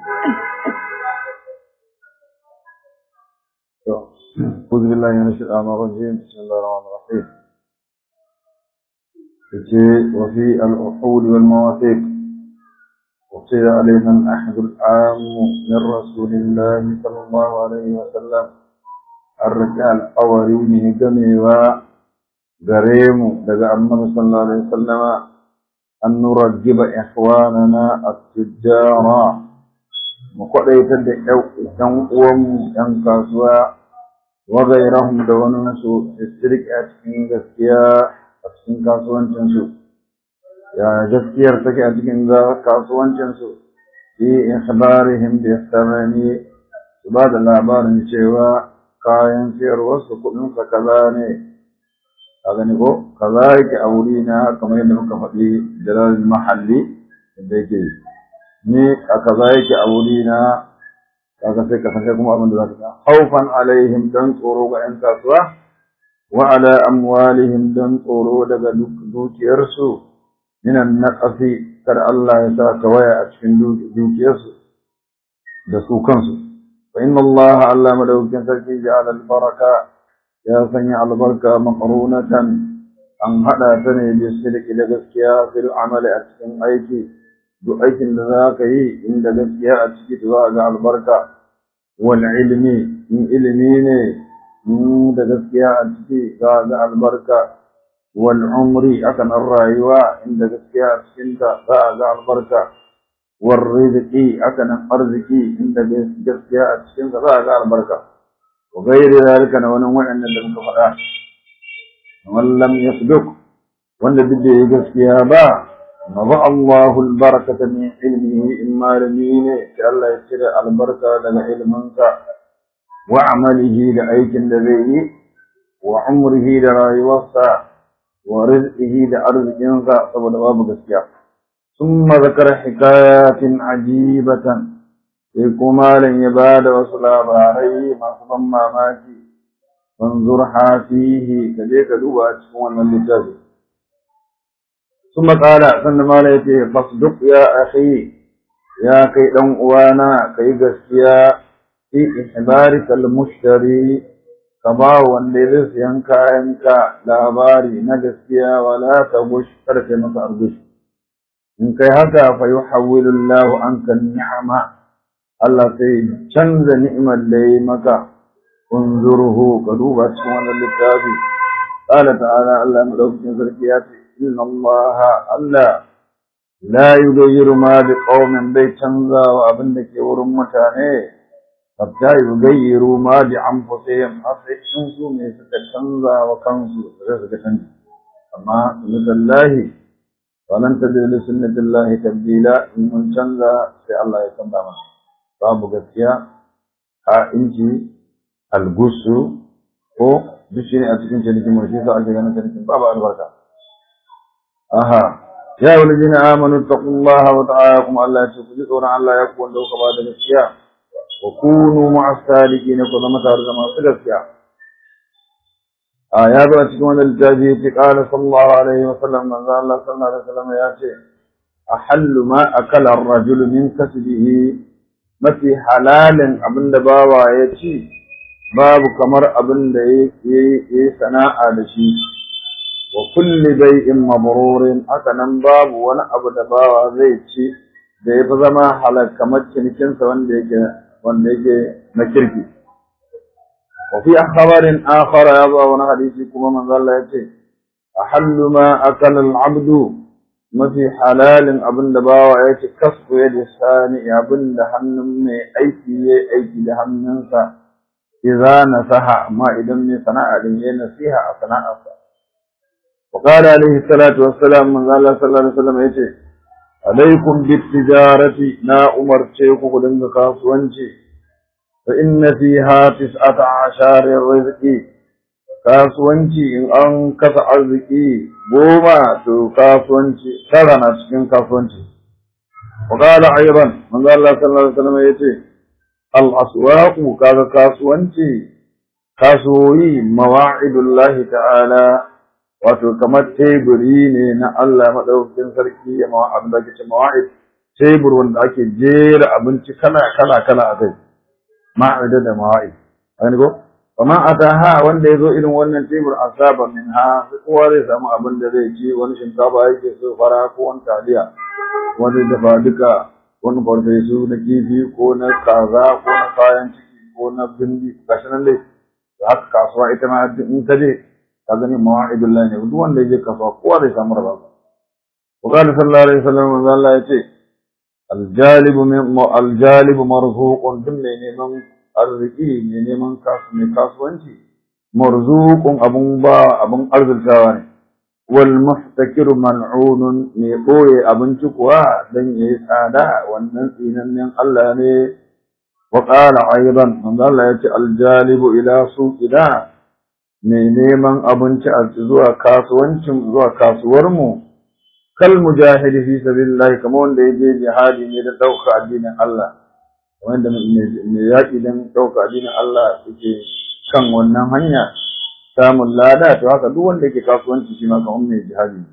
أعوذ بالله من الشيطان الرجيم بسم الله الرحمن الرحيم وفي العقود والمواثيق وقيل علينا الأحد العام من رسول الله صلى الله عليه وسلم الرجال أوريني جميعا غريم دقى النبي صلى الله عليه وسلم أن نرجب إخواننا التجار مقرية دعوة أن كاسوا وغيرهم دون نسو السرق أتكين غسكيا أتكين كاسوان تنسو يا غسكيا ارتكي أتكين كاسوان تنسو في إخبارهم بالثماني بعد الأعبار نشيوا kayan siyarwarsu kuɗinsa kaza ne a gani ko kaza yake a wuri na kamar yadda muka faɗi jalal mahalli da yake ni a kaza yake a wuri na kaga sai ka san kai kuma abin da za ka haufan alaihim dan tsoro ga yan kasuwa wa ala amwalihim dan tsoro daga dukiyarsu minan naqasi kar Allah ya sa tawaya a cikin dukiyarsu da su kansu فإن الله علم دوكين سركي جعل البركة يا سني البركة مقرونة أن هذا سني بالسلك لغسكيا في العمل أتكن أيكي دو أيكي لذاكي إن لغسكيا أتكي تواجع البركة والعلم من علمين من لغسكيا أتكي تواجع البركة والعمر أكن الرأيوة إن لغسكيا أتكي تواجع البركة والرزق أكن أرزقي عند جسيا أتشين فذاك البركة وغير ذلك نونوع أن لم تفرع ومن لم يصدق وأن بدي جسيا با نضع الله البركة من علمه إما لمين كألا يشتري البركة لنا علمك وعمله لأيك الذي وعمره لرأي وصى ورزقه لأرزقك صبر باب جسيا ثم ذكر حكايات عجيبة كما لن يباد وصلاب عليه ما ماماكي فانظرها فيه كذلك دوبا تكون من لتابه ثم قال سن ما ليتي فاصدق يا أخي يا كي دم وانا كي غسيا في إحبارك المشتري كبا وندرس ينكا ينكا لاباري نجسيا ولا تبش ترك مسار بش in kai haka fa yuhawwilu Allahu anka ni'ama Allah sai canza ni'imar da yi maka unzurhu ka duba cikin wannan littafi qala ta'ala Allah madaukakin sarki ya ce inna Allah Allah la yughayyiru ma bi qaumin bai canza wa abin da ke wurin mutane hatta yughayyiru ma bi anfusihim har sai in su ne suka canza wa kansu sai suka canza amma lillahi ولن تجد لسنة الله تبديلا in mun canza sai Allah ya canza mana babu gaskiya a inji algusu ko duk shi ne a cikin cinikin mu shi sa ake ganin cinikin babu albarka aha ya wani jini amanu taqullaha wa ta'ala Allah ya ce ku ji tsoron Allah ya ku wanda kuka ba da gaskiya wa kunu ma'as sadiqin ku zama tare da masu gaskiya a ya zo a cikin wannan littafi ya ce ƙala sallallahu alaihi wa sallam manzo Allah sallallahu alaihi wa sallam ya ce ahallu ma akala ar-rajulu min kasbihi mafi halalin abin da bawa ya ci babu kamar abin da ya yi sana'a da shi wa kulli bai'in mabrurin haka nan babu wani abu da bawa zai ci da ya fi zama halal kamar cinikinsa wanda yake wanda yake na kirki وفي خبر آخر يضع حديث كما من قال يتي أحل ما أكل العبد ما في حلال أبن دباوة يتي كسب يد الثاني أبن دهن من أيتي أيتي دهن ننسى إذا نسها ما إذا من صنع عليه نسيها أصنع وقال عليه الصلاة والسلام من قال صلى الله عليه وسلم يتي عليكم بالتجارة نا أمر شيخ لنك كاسوانشي فإن فيها تسعة عشر الرزق kasuwanci in an kasa arziki goma to kasuwanci tara na cikin kasuwanci wa qala ayran manzo Allah sallallahu alaihi wasallam yace al aswaqu kaga kasuwanci kasuwoyi mawa'idullahi ta'ala wato kamar teburi ne na Allah madaukakin sarki ya mawa abin da ke mawa'id tebur wanda ake jera abinci kala kala kala a kai ma'ida da mawa'i an go amma ataha wanda yazo irin wannan tebur asaba minha kowa zai samu abin da zai ci wani shinkafa yake so fara ko wani taliya wani dafa duka wani farfesu na kifi ko na kaza ko na kayan ciki ko na bindi gashi nan dai haka kasuwa ita ma in ka je ka gani mawa'idullah ne duk wanda ya je kasuwa kowa zai samu rabon وقال صلى الله عليه وسلم من الله يتي الجالب الجالب مرزوق دم neman arziki ne neman kasu mai kasuwanci marzuqun abun ba abun arzikawa ne wal muhtakir mal'unun ne boye abinci kuwa dan yayi tsada wannan tsinannen Allah ne wa qala aidan man Allah yace al jalibu ila suqina mai neman abinci a zuwa kasuwancin zuwa kasuwar mu kal mujahidi fi sabilillah kamar wanda yaje jihadi ne da dauka addinin Allah wanda mai yaki dan dauka addinin Allah yake kan wannan hanya samun lada to haka duk wanda yake kasuwanci shi ma kamar mai jihadi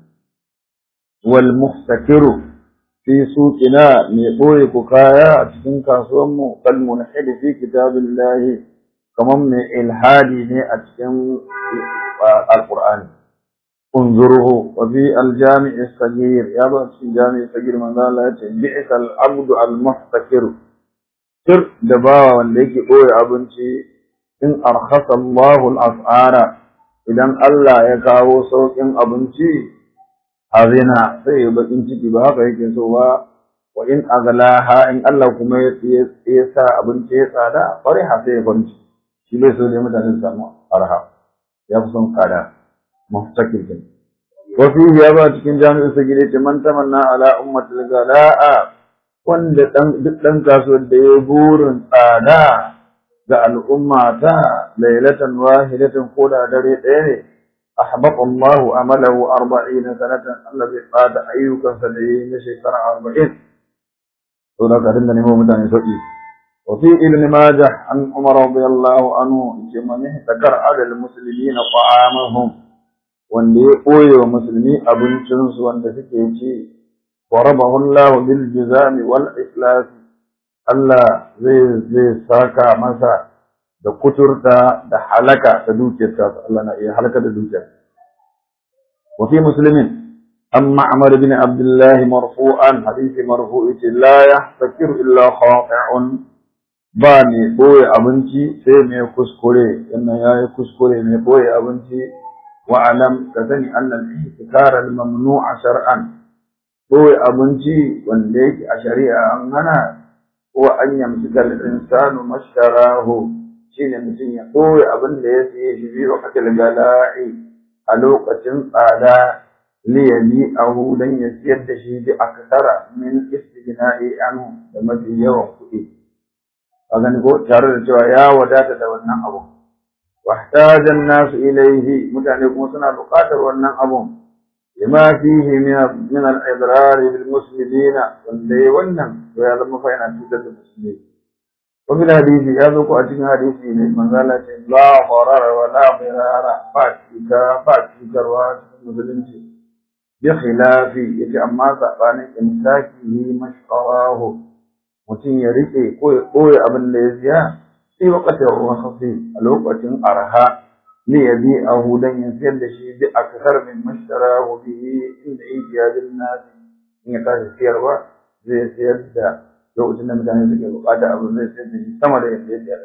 wal muhtakiru fi suqina mai boye ku kaya a cikin kasuwan mu kal munhidi fi kitabillah kamar mai ilhadi ne a cikin alqur'ani انظره وفي الجامع الصغير يا بس في الجامع الصغير من قال بئس العبد المحتكر سر دباوا wanda yake boye abinci in arkhasa Allahu al-as'ara idan Allah ya kawo saukin abinci azina sai ya bakin ciki ba haka yake so ba wa in aglaha in Allah kuma ya sa abinci ya tsada fariha sai ya kwanci shi bai so da mutane su samu arha ya fi son tsada مفتكر كده وفيه يا با cikin jami'in sa gide ce man tamanna ala ummatil gala'a wanda dan duk dan kasuwar da ya burin tsada ga al'umma ta lailatan wahidatan ko da dare ɗaya ne ahbata Allahu amalahu 40 sanatan Allah bai tsada ayyukan sa da yi na shekara 40 to da ka dinga nemo mutane sauki وفي ابن ماجه عن عمر رضي الله عنه من احتكر على المسلمين طعامهم wanda ya ɓoye wa musulmi abincinsu wanda suke ci wa rabahu Allah bil jizami wal iflas Allah zai zai saka masa da kuturta da halaka ta dukiyarsa Allah na iya halaka da dukiyar wa fi muslimin an ma'mar bin abdullah marfu'an hadisi marfu'i ce la yahtakiru illa khati'un ba mai ɓoye abinci sai mai kuskure wannan yayi kuskure mai ɓoye abinci واعلم كذلك أن الاحتكار الممنوع شرعا هو أبنتي وانديك أشريعة أننا هو أن يمسك الإنسان ما اشتراه شين مسين هو أبن ليسي في وقت الجلاء ألوقة قالا ليبيعه لن يسيد شيء أكثر من استغناء عنه لما في يوم كئي أغني قول تارد يا ودات دولنا أبو واحتاج الناس إليه متعلقون سنة بقاتل والنم أبوهم لما فيه من من الإضرار بالمسلمين واللي والنم وهذا ما فين أتوجد المسلمين وفي الحديث يذوق أجن حديث من قال لا ضرر ولا ضرار فاتك فاتك رواه المسلمين بخلاف يتأمى سأبان إمساكه مشقراه mutum ya rike ko ya ɓoye abin da ya siya في وقت الرخص الوقت أرها ليبيعه لن يسير شيء بأكثر مما اشتراه به عند إيجاد الناس إن كان سيروا زي سير دا لو أتنا مكان يسكي وقاد أبو زي سير شيء سما دا يسير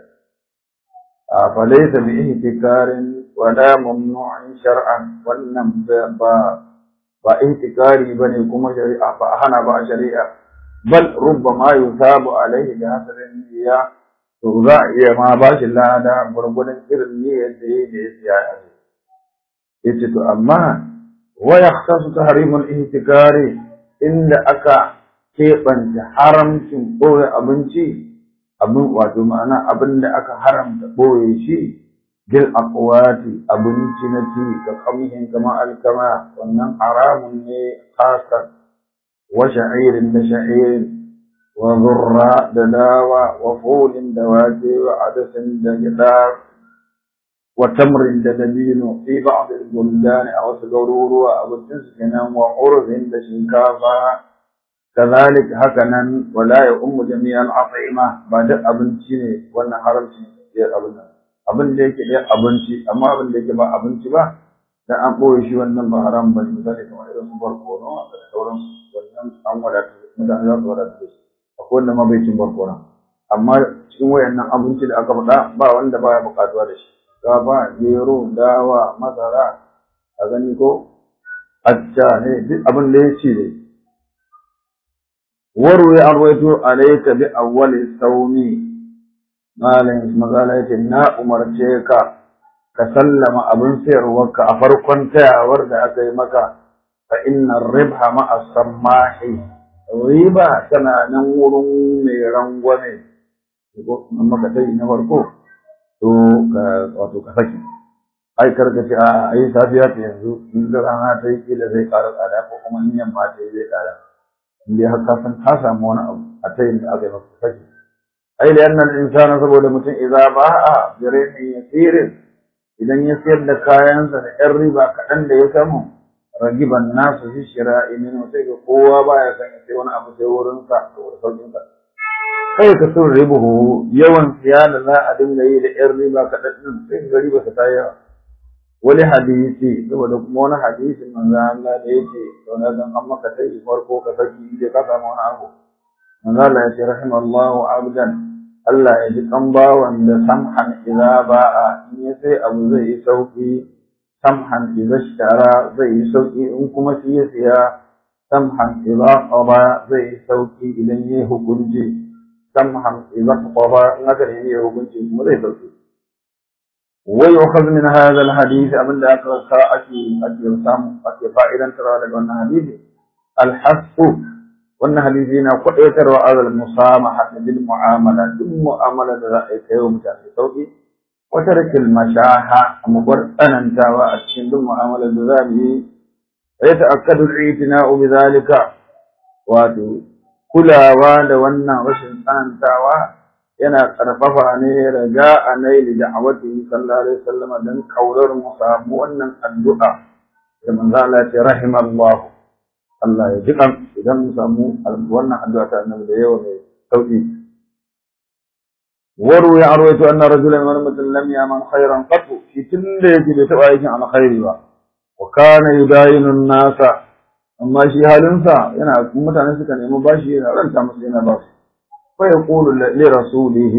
فليس باهتكار ولا ممنوع شرعا ولم با با اهتكاري بني كما شريعة فأهنا با شريعة بل ربما يثاب عليه بحسب النية to za a iya ma ba shi lada gwargwadon irin niyyar da ya da ya siya a ya ce to amma wa yahtasu tahrimul ihtikari inda aka keɓanta haramcin ɓoye abinci abin wato ma'ana abin da aka haramta ɓoye shi bil aqwati abinci na ci ga kamhin kama alkama wannan haramun ne khasar wa sha'irin da sha'irin وذرة دلاوة وفول دواتي وعدس دجدار وتمر ددبين في بعض البلدان أو سقرور أو تسكنا وعرض دشنكافا kazalik haka nan wala ya ummu jami'al at'ima ba duk abinci ne wannan haramci ya abin nan abin da yake da abinci amma abin da yake ba abinci ba dan an boye shi wannan ba haram ba misali kamar irin su barkono da sauran wannan an wadata mutane za su wadata da shi akwai wanda ma bai cin barkono amma cikin wayannan abinci da aka faɗa ba wanda baya buƙatuwa da shi gaba gero dawa masara a gani ko acca ne duk abin da ya ce ne waru ya arwaito alayka bi awwali sawmi malam magana yace na umarce ka ka sallama abin sayarwarka a farkon tayawar da aka yi maka fa inna ribha ma as-samahi riba tana nan wurin mai rangwame ko amma ka tayi na farko to ka wato ka saki ai karka ce a ai safiya ta yanzu in da rana ta yi kila zai ƙara tsada ko kuma in yamma ta yi zai ƙara in dai har ka san ka samu wani abu a tayin da aka yi maka saki ai da yannan insana saboda mutum idza ba'a bi rihin yasirin idan ya sayar da kayansa da yan riba kaɗan da ya samu ragiban nasu fi shira'i min sai ga kowa baya san ya sai wani abu sai wurin sa saboda saukin sa kai ka sun ribuhu yawan siya da za a dinga yi da yan riba kaɗan din sai ga riba ta yawa wani hadisi saboda kuma wani hadisi manzo Allah da yake sauna dan an maka sai farko ka saki inda ka samu wani abu manzo Allah ya ce rahimallahu abdan Allah ya ji kan bawan da samhan idza ba'a in ya sai abu zai yi sauki samhan idza shara zai yi sauki in kuma shi ya siya samhan idza qada zai yi sauki idan ya hukunci samhan idza qada in aka yi hukunci kuma zai sauki ويؤخذ من هذا الحديث أبن لا أكرسا أكي أكي رسام أكي فائدا ترى لك وأن حديث الحث وأن حديثنا قئتر وعلى المسامحة بالمعاملة بالمعاملة رأيك يوم تأتي صوتي وترك المشاحة مبرئنا انتوى أتشن بالمعاملة ذلك ويتأكد الاعتناء بذلك واتو كلاوا لونا وشن أنتوى yana ƙarfafa ne raja a naili da awati sallallahu alaihi wasallam dan kaurar mu samu wannan addu'a da manzo Allah ya ce rahimallah Allah ya jikan idan mu samu wannan addu'a ta annabi da yawa mai sauki waru ya arwaito anna rajulan wa mutum lam yaman khairan qat shi tunda yake bai taba aikin alkhairi ba wa kana yudayinu nasa amma shi halinsa yana mutane suka nemi bashi yana ranta musu yana ba su فيقول لرسوله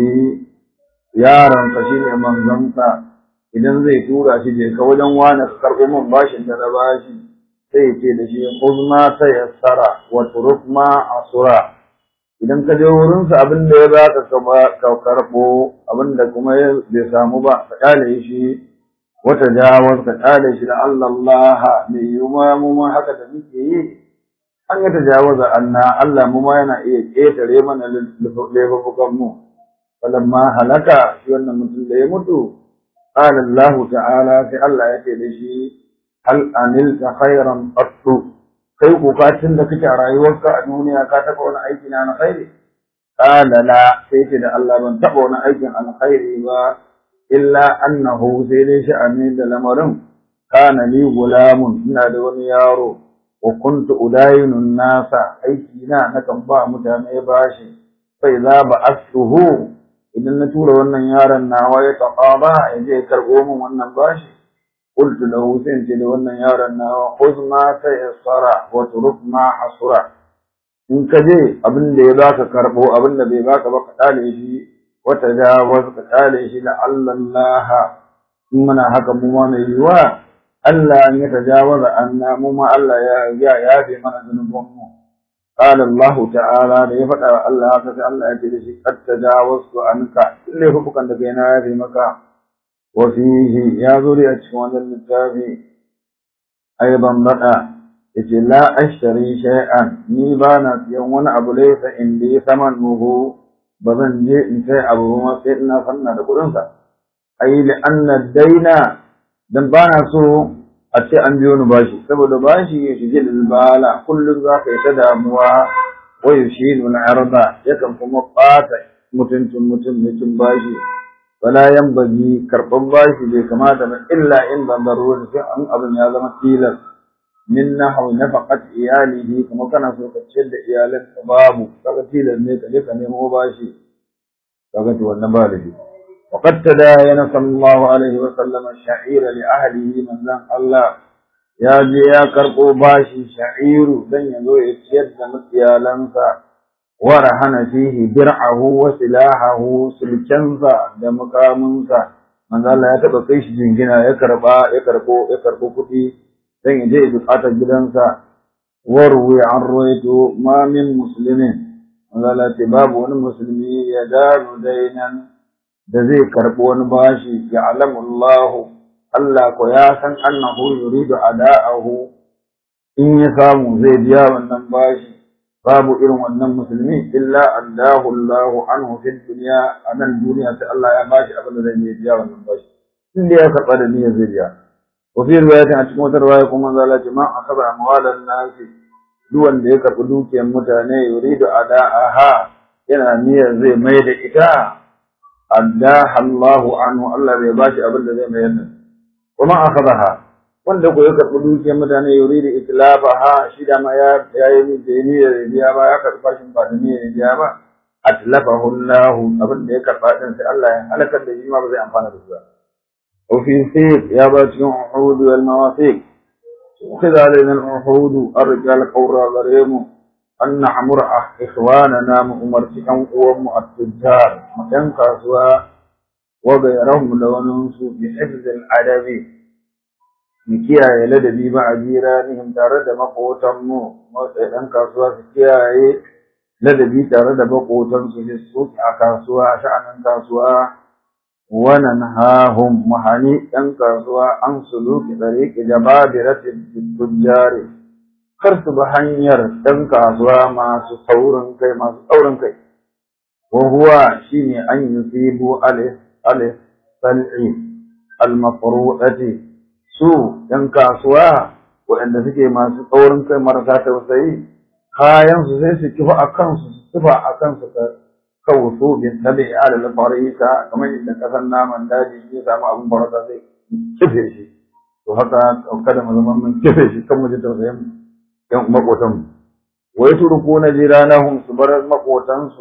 yaron ka shine manzonsa idan zai tura shi je ka wajen wani ka karɓo min bashin da na bashi sai ce da shi uzma ta yassara wa turuk ma asura idan ka je wurin sa abin da ya baka ka karɓo abin da kuma bai samu ba ka kyale shi wata jawaz ka kyale shi da Allah mai yuma mu ma haka da muke yi an yi tajawaza anna Allah mu ma yana iya ƙetare mana laifukan mu falamma halaka shi wannan mutum da ya mutu qala Allah ta'ala sai Allah ya ce da shi hal anilta khairan qattu kai ko ka tun da kake a rayuwarka a duniya ka taɓa wani aiki na alkhairi qala la sai ce da Allah ban taɓa wani aikin alkhairi ba illa annahu sai dai sha'ani da lamarin kana li gulamun ina da wani yaro wa kuntu udayinu nasa aiki na nakan ba mutane bashi sai za ba asuhu idan na tura wannan yaron nawa ya taqaba ya je karbo min wannan bashi qultu lahu sai ce da wannan yaron nawa khudh ma tayassara wa turuk ma hasura in ka je abin da ya baka karbo abin da bai baka ba ka dale shi wa tajawaz ka dale shi la Allah in muna haka mu ma mai yiwa Allah an ya tajawaza anna mu ma Allah ya ya yafe mana zunuban mu qala Allah ta'ala da ya faɗa wa Allah haka sai Allah ya ce da shi qad tajawaztu anka lalle hukukan da kai na yafe maka wa fihi ya zo a cikin wannan littafi aidan bada yace la ashtari shay'an ni ba na siyan wani abu laysa indi samanuhu ba zan je in sai abu ma sai ina sanna da kuɗin sa ai li anna daina dan ba na so a ce an biyo ni bashi saboda bashi ya shige bala kullum za ka yi ta damuwa wa yushinu al-arda yakan kuma ɓata mutuncin mutum mutum bashi wala yanbaghi karɓar bashi bai kamata ba illa in ban daruri sai an abin ya zama tilas min nahwi nafaqat iyalihi kuma kana so ka ciyar da iyalanka babu kaga tilan ne ka je ka nemo bashi kaga to wannan ba da shi وقد تداين صلى الله عليه وسلم الشعير لأهله من ذن الله يا جي يا كربو باشي شعير دن يزو يتشد مكيالنسا ورهن فيه درعه وسلاحه سلكنسا دمقامنسا من ذن الله يتبقى كيش جنجنا يكربا يكربو يكربو كتي دن يجي بقاتا جدنسا وروي عن رويته ما من مسلمين من ذن الله تباب ونمسلمي يدار دينا da zai karɓi wani bashi ya alamullahu Allah ko ya san annahu yuridu ada'ahu in ya samu zai biya wannan bashi babu irin wannan musulmi illa allahu Allahu anhu fid dunya anan duniya sai Allah ya bashi abin da zai biya wannan bashi in da ya karɓa da niyyar zai biya wa fi riwayatin a cikin wata riwaya kuma zalla ce ma akaba amwalan nasi duk wanda ya karɓi dukiyar mutane yuridu ada'aha yana niyyar zai mai da ita addaha Allahu anhu Allah bai bashi abin da zai mayar da kuma akhadaha wanda ko ya karbi dukiyar mutane yuridu itlafaha shi da ma ya yayi ni da ni da biya ba ya karba shi ba da ni da biya ba atlafahu Allah abin da ya karba din sai Allah ya halakar da shi ma ba zai amfana da shi ba wa fi sayf ya ba cikin uhud wal mawasiq khidha alaina al uhud arjal qawra gharemu an na'mur ikhwanana mu umarci ɗan uwanmu a tujjar mu ɗan kasuwa wa gairahum da wani su bi hifzil adabi mu kiyaye ladabi ba a jiranihim tare da maƙotan mu ɗan kasuwa su kiyaye ladabi tare da maƙotan su fi suki a kasuwa a sha'anin kasuwa wa nanhahum mahani ɗan kasuwa an suluki ɗariƙi jababiratin tujjari kar su bi hanyar ɗan kasuwa masu saurin kai masu tsaurin kai wa huwa shine an yusibu alif alif sal'i al-mafru'ati su ɗan kasuwa waɗanda suke masu tsaurin kai marasa tausayi kayan su sai su kifa a kansu su kifa a kansu ka kawusu bin tabi ala al-farika kamar yadda kasan naman daji ya samu abin farauta zai kife shi to haka kada mu zama mun kife shi kan mu ji tausayin ‘yan maƙotanmu, wai turku na jiranahum su bar maƙotansu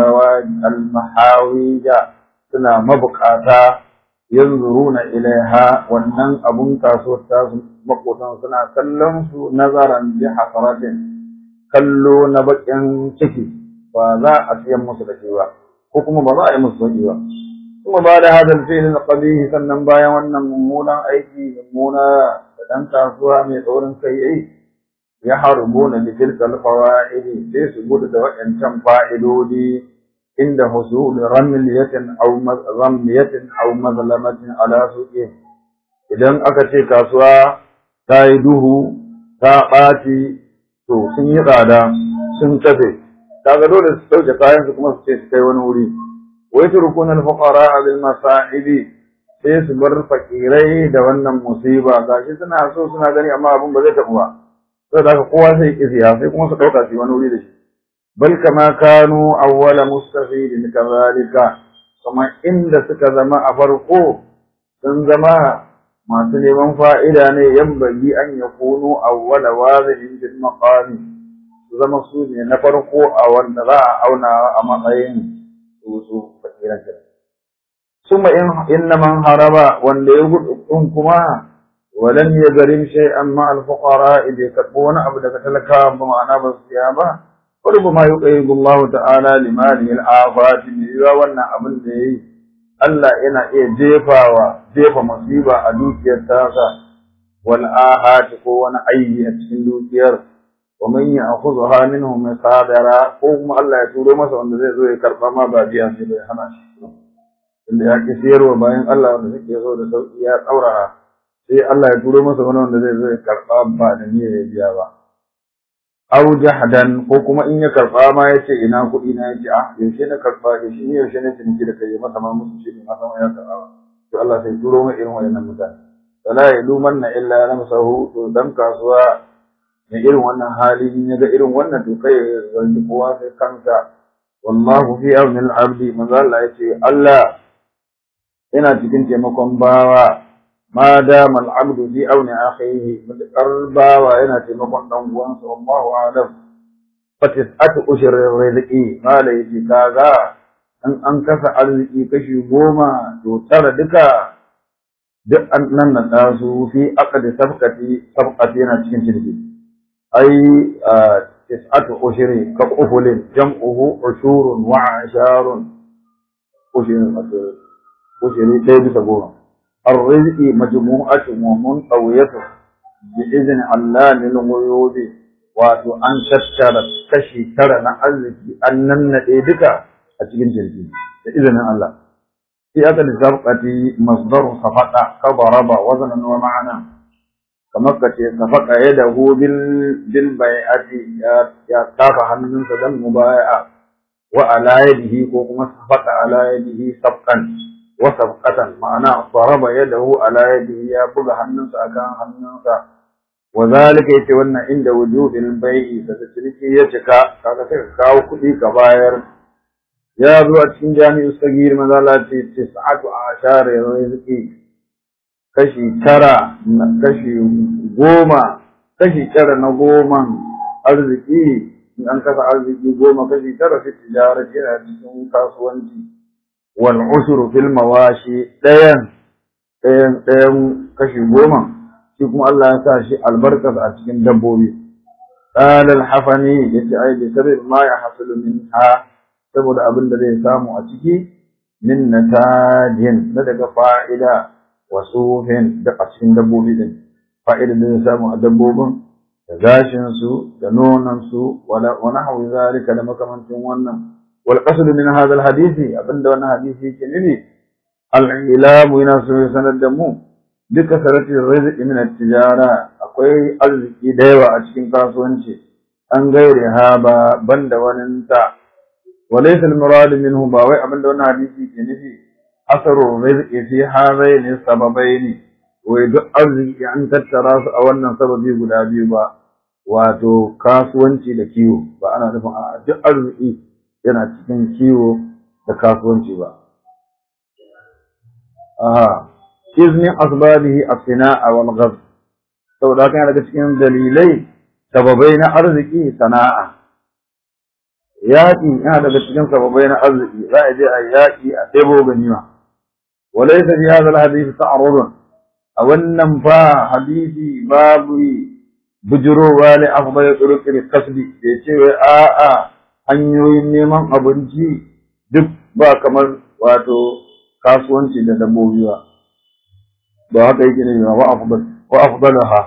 almahawija suna mabukata yanzuru na ilaiha wannan abun kasuwar tasu maƙotan suna kallon su nazaran bi hasaratin kallo na baƙin ciki ba za a siyan musu da shi ba ko kuma ba za a yi musu sauƙi ba kuma ba da hadal fi'lin qabihi sannan bayan wannan mummunan aiki mummuna da ɗan kasuwa mai tsaurin kai yayi ya harbuna bi tilka alfawaid sai su gudu da waɗancan fa'idodi inda husul ramliyatin aw ramliyatin aw mazlamatin ala suqi idan aka ce kasuwa ta yi duhu ta ɓaci to sun yi tsada sun tafe kaga dole su sauke kayan su kuma su ce su kai wani wuri wai turkuna alfuqara bil masa'ibi sai su bar fakirai da wannan musiba gashi suna so suna gani amma abin ba zai tafi ba sai da kowa sai ki siya sai kuma su dauka su wani wuri da shi bal kama kanu awwala mustafidin kazalika kuma inda suka zama a farko sun zama masu neman fa'ida ne yan bagi an ya kunu awwala wazihin bil maqami su zama su ne na farko a wanda za a auna a matsayin su su fakiran kenan summa in inna man haraba wanda ya gudu kuma ولم يغرم شيئا مع الفقراء إذا كتبون أبدا كتلكا بمعنى بالصيابة وربما يقيد الله تعالى لماله الآفات بإذا وانا أبن دي Allah yana iya jefawa jefa masiba a dukiyar tasa wal ahati ko wani aibi a cikin dukiyar wa man ya'khudha minhum sadara ko kuma Allah ya turo masa wanda zai zo ya karba ma ba biya sai bai hana shi inda ya ki siyarwa bayan Allah wanda suke so da sauki ya tsaurara sai Allah ya turo masa wani wanda zai zo ya karɓa ba da niyyar ya biya ba. Aw jahdan ko kuma in ya karɓa ma ya ce ina kuɗi na yace ah yaushe na karɓa yaushe ni yaushe na ciniki da kai masa ma musu ce ma san ya karɓa ba. To Allah sai turo mai irin wayannan mutane. Wala yalumanna illa nafsahu to dan kasuwa mai irin wannan hali in ya ga irin wannan to kai ya zargi kowa sai kansa wallahu fi auni al-abdi manzo Allah yace Allah yana cikin taimakon bawa ma dama al'abdu fi auni akhihi mutakar bawa yana taimakon dan uwansa wallahu a'lam fatis'atu ushur rizqi mala yaji kaga in an kasa arziki kashi goma to tara duka duk an nan na su fi aqdi sabqati sabqati yana cikin ciniki ai tis'atu ushri ka qufulin jam'uhu ushurun wa asharun ushrin ushri ɗaya bisa goma الرزق مجموعة ومنطوية بإذن الله للغيوب wato an tattara kashi tara na arziki an nannaɗe duka a cikin jirgi da izinin Allah في أكل الزرقة مصدر صفق كضرب وزنا ومعنى كما صفق يده بال بالبيعة يا كاف من سدن مبايعة وعلى يده كما صفق على يده صفقا وصفقة معنى ضرب يده على يده يا بغى هننسا كان هننسا وذلك يتولى عند وجود البيع فتشركي يشكا كذا كاو كدي كباير ya zo a cikin jami'u sagir mazala ce tis'atu ashar rizqi kashi tara kashi goma kashi tara na goman arziki in an kasa arziki goma kashi tara fi tijara yana cikin kasuwanci wal ushru fil mawashi dayan dayan dayan kashi goma shi kuma Allah ya sa shi albarka a cikin dabbobi qala al-hafani yace ai bi sabab ma yahsulu minha saboda abin da zai samu a ciki min natajin na daga fa'ida wa sufin da a cikin dabbobi din fa'ida da zai samu a dabbobin da gashin su da nonon su wala wa nahwi zalika da makamantin wannan wal qasd min hadha al hadisi abinda wannan hadisi yake nufi al ilamu yana so ya sanar da mu duka saratin rizqi min at-tijara akwai arziki da yawa a cikin kasuwanci an gaire ha ba banda wani ta وليس المراد منه باوي abinda wannan hadisi ke nufi asaru rizqi fi hadaini sababaini wai duk arziki an tattara su a wannan sababi guda biyu ba wato kasuwanci da kiwo ba ana nufin a duk arziki yana cikin kiwo da kasuwanci ba aha iznin asbabihi as-sina'a wal ghazb saboda haka daga cikin dalilai sababai na arziki sana'a yaƙi yana daga cikin sababai na arziki za a je a yaƙi a ɗebo ganima walaysa fi hadha alhadith ta'arudun a wannan fa hadisi babu bujurowa li afdal turuq al-kasbi ya ce wai a'a hanyoyin neman abinci duk ba kamar wato kasuwanci da dabbobi ba ba haka yake ne wa afdal wa afdalaha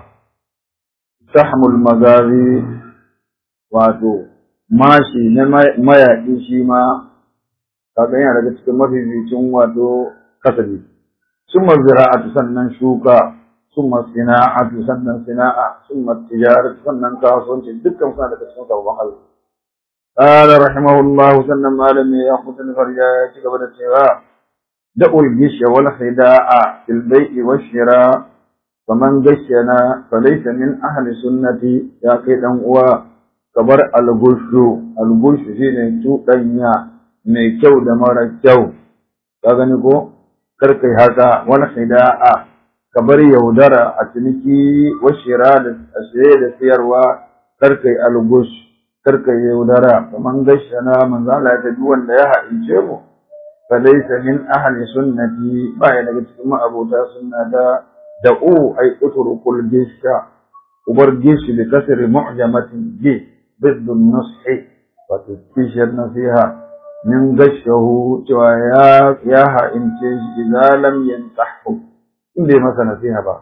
sahmul magazi wato mashi na mayaƙi shi ma kaga yana daga cikin mafificin wato kasabi summa zira'atu sannan shuka summa sina'atu sannan sina'a summa tijaratu sannan kasuwanci dukkan suna daga cikin sabon Allah قال رحمه الله سنة ما لم يأخذ الفرجاء قبل الشراء دعوا الجش والخداع في البيع والشراء فمن غشنا فليس من أهل سنتي يا كيد uwa. kabar algushu algushu shine cuɗanya mai kyau da mara kyau ka gani ko kar kai haka wani khida'a kabar yaudara a ciniki washira da asire da siyarwa kar kai algush kar kai yaudara kaman gashana manzo Allah ya duk wanda ya haɗince mu fa laysa min ahli sunnati ba ya daga cikin ma'abota sunnata da'u ay utrukul gisha ubar gishi bi kasri mu'jamatin gish ضد النصح وتكفيش النصيحة من غشه يا يا إنتاج إذا لم ينصحه إن دي مثلا نصيحة بقى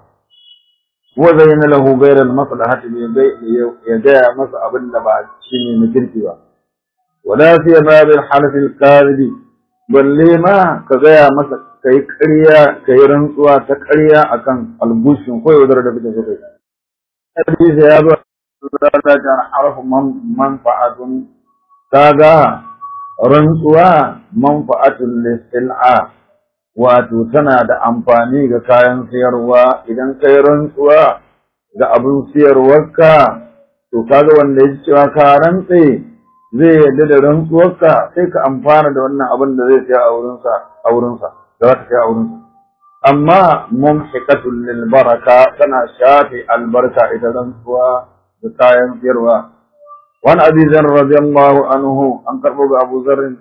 وزين له غير المصلحة يدعى مصعب بعد شيء مكرتي بقى ولا سيما بالحلف الكاذب balle ma ka gaya masa kai ƙarya kai rantsuwa ta ƙarya akan albushin ko yaudar da kake so kai hadisi ya zo darajar harfu manfa'atun kaga rantsuwa manfa'atun lisil'a wato tana da amfani ga kayan siyarwa idan kai rantsuwa ga abin siyarwarka to kaga wanda ya cewa ka rantse zai yarda da rantsuwarka sai ka amfana da wannan abin da zai siya a wurinsa a wurinsa da za ka siya a wurinsa amma mumhiqatul lil baraka tana shafi albarka ita rantsuwa da kayan siyarwa wani abi zar radiyallahu anhu an karbo ga abu zarrin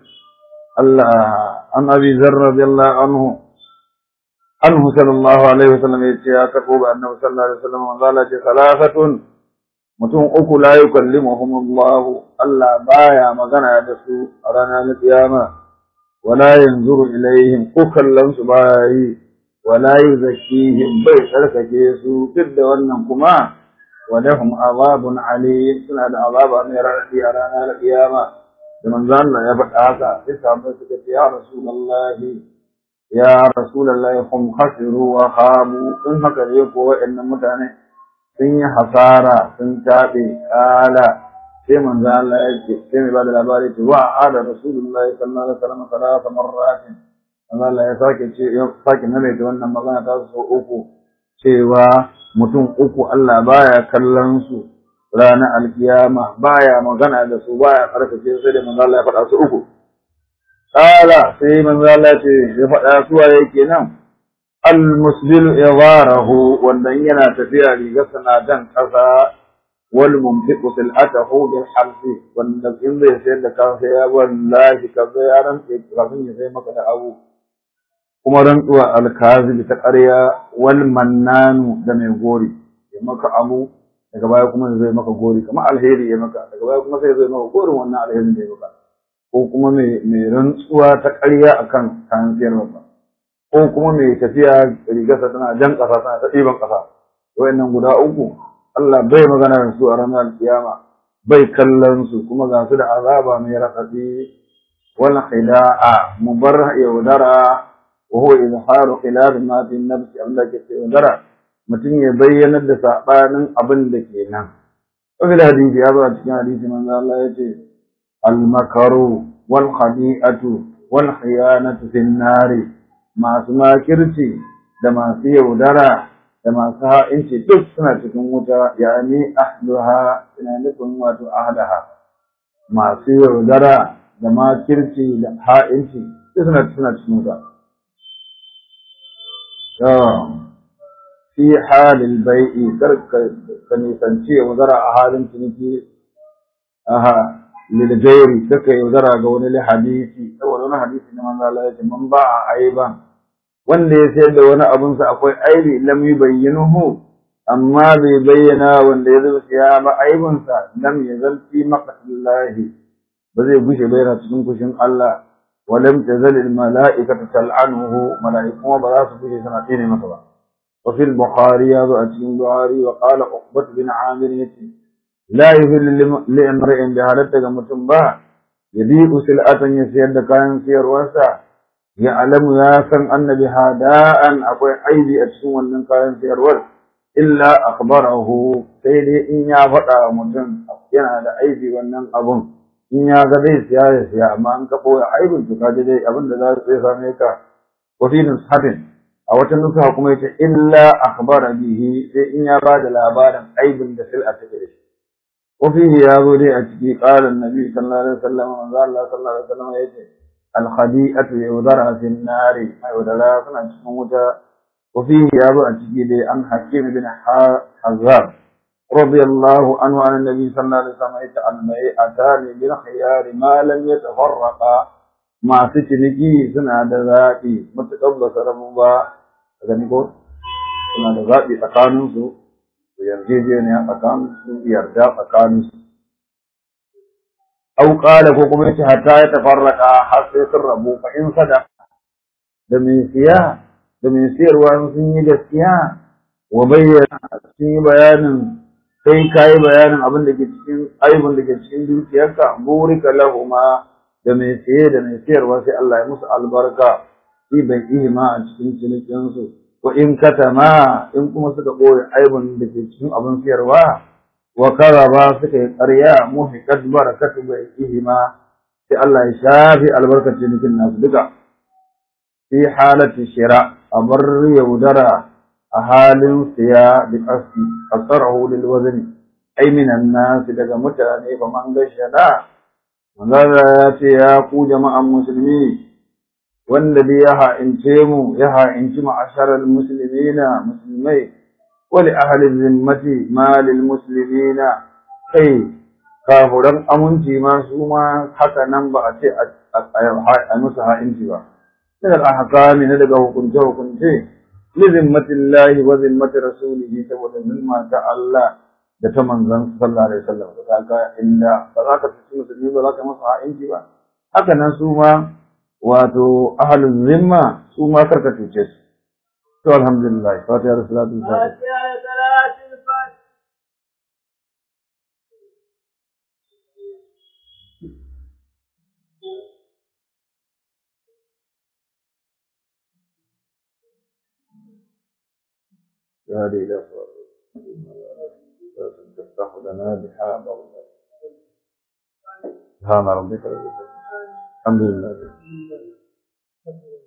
Allah an abi zar radiyallahu anhu anhu sallallahu alaihi wasallam ya ce ya karbo ga annabi sallallahu alaihi wasallam manzo Allah ce salafatun mutum uku la yukallimuhum Allah Allah baya magana da su a ranar kiyama wala yanzuru ilaihim ko kallon su baya yi wala yuzakkihim bai tsarkake su duk da wannan kuma ولهم عذاب عليم suna da azaba mai raɗaɗi a ranar kiyama da manzo Allah ya faɗa haka sai sahabbai suka ce ya rasulullahi ya rasulullahi hum khasiru wa khabu in haka ne ko wa'annan mutane sun yi hasara sun tabe kala sai manzo Allah ya ce sai mai bada labari ce wa ada rasulullahi sallallahu alaihi wasallam salasa marratin manzo Allah ya sake ce ya sake maimaita wannan magana ta so uku cewa mutum uku Allah baya kallon su ranar alkiyama baya magana da su baya karkace sai da manzo Allah ya faɗa su uku kala sai manzo Allah ce ya faɗa su waye kenan almusbil idarahu wanda yana tafiya riga sana dan kasa wal mumfiqu silatahu bil harfi wanda in zai sayar da kansa ya wallahi kaza ya rantsa kafin ya sai maka da abu kuma rantsuwa alkazibi ta ƙarya wal mannanu da mai gori ya maka abu daga baya kuma zai maka gori kamar alheri ya maka daga baya kuma sai zai maka gorin wannan alherin da ya maka ko kuma mai mai rantsuwa ta ƙarya akan kayan siyarwa ba ko kuma mai tafiya rigarsa tana jan ƙasa tana ta ɗiban ƙasa wayannan guda uku Allah bai magana da su a ranar kiyama bai kallon su kuma ga su da azaba mai raɗaɗi wal khida'a mubar yaudara وهو إظهار خلاف ما في النفس Allah ke ce wandara mutum ya bayyanar da sabanin abin da ke nan wani hadisi ya zo a cikin hadisi manzo Allah ya ce al-makaru wal khadi'atu wal khiyanatu fin nari masu makirci da masu yaudara da masu ha'inci duk suna cikin wuta yani ahluha ina nufin wato ahlaha masu yaudara da makirci da ha'inci duk suna suna cikin wuta fi halin bai'i kar ka nisanci yaudara a halin ciniki aha lilgairi kaka yaudara ga wani hadisi saboda wani hadisi na manzo Allah ya ce man ba aiban wanda ya sayar da wani abun sa akwai aibi lam yubayyinuhu amma bai bayyana wanda ya zuba siya ba aibun sa lam yazal fi maqtillahi ba zai gushe ba yana cikin kushin Allah ولم تزل الملائكة تلعنه ملائكة بلاس به سنتين مثلا وفي البخاري هذا أتين البخاري وقال عقبة بن عامر لا يهل لامرئ بهالتك متنبا يبيع سلعة يسير كان سير واسع يعلم ياسن أن بها داء أقوي عيدي أتسوى من كان سير ور إلا أخبره سيدي إن يفتح متن ينادى عيدي ونن أبن in ya ga zai siya ya siya amma an ka ɓoye aibin to kaje dai abin da za su same ka wa fi nushatin a wata nusa kuma yace illa akhbara bihi sai in ya ba da labarin aibin da sil'a take da shi wa fihi ya zo dai a ciki qala annabi sallallahu alaihi wasallam manzo Allah sallallahu alaihi wasallam yace al khadi'atu yudara fi nari ai wadala suna cikin wuta wa fihi ya zo a ciki dai an hakim bin hazab رضي الله عنه عن النبي صلى الله عليه وسلم البيعتان بالخيار ما لم يتفرقا ما تشنكي سنة ذاتي متقبل سرمبا gani ko suna da zaɓi tsakaninsu su yarjejeniya tsakaninsu yarda tsakaninsu au ƙala ko kuma yace hatta ya tafarraka har sai sun rabu fa in sada da mai siya da mai siyarwa sun yi gaskiya wa bayyana sun yi bayanin sai ka yi bayanin abin da ke cikin aibin da ke cikin dukiyarka burika lahuma da mai siye da mai siyarwa sai Allah ya musu albarka fi bai ihima a cikin cinikinsu wa in katama in kuma suka ɓoye aibin da ke cikin abin siyarwa wa karaba suka yi ƙarya muhiqat barakatu bai ihima sai Allah ya shafi albarkar cinikin nasu duka fi halati shira a bar yaudara a halin siya da ƙasi kasarahu lil wazni ay minan nas daga mutane fa man gashada manzara ya ce ya ku jama'an musulmi wanda dai ya ha'ince mu ya ha'inci ma'asharar muslimina musulmai wali ahalin zimmati malil muslimina kai kafuran aminci ma su ma haka nan ba a ce a musu ha'inci ba min al-ahkami na daga hukunce hukunce li zimmatillahi wa zimmati rasulihi saboda zimma ta Allah da ta manzon sallallahu alaihi wasallam da kaga inda ba za ka ci musulmi ba za ka masa ha'inci ba haka nan su ma wato ahlul zimma su ma karka cuce su to alhamdulillah fatiha da salatu هذه إلى تفتح لنا بحاب سبحان ربك رب العزة الحمد لله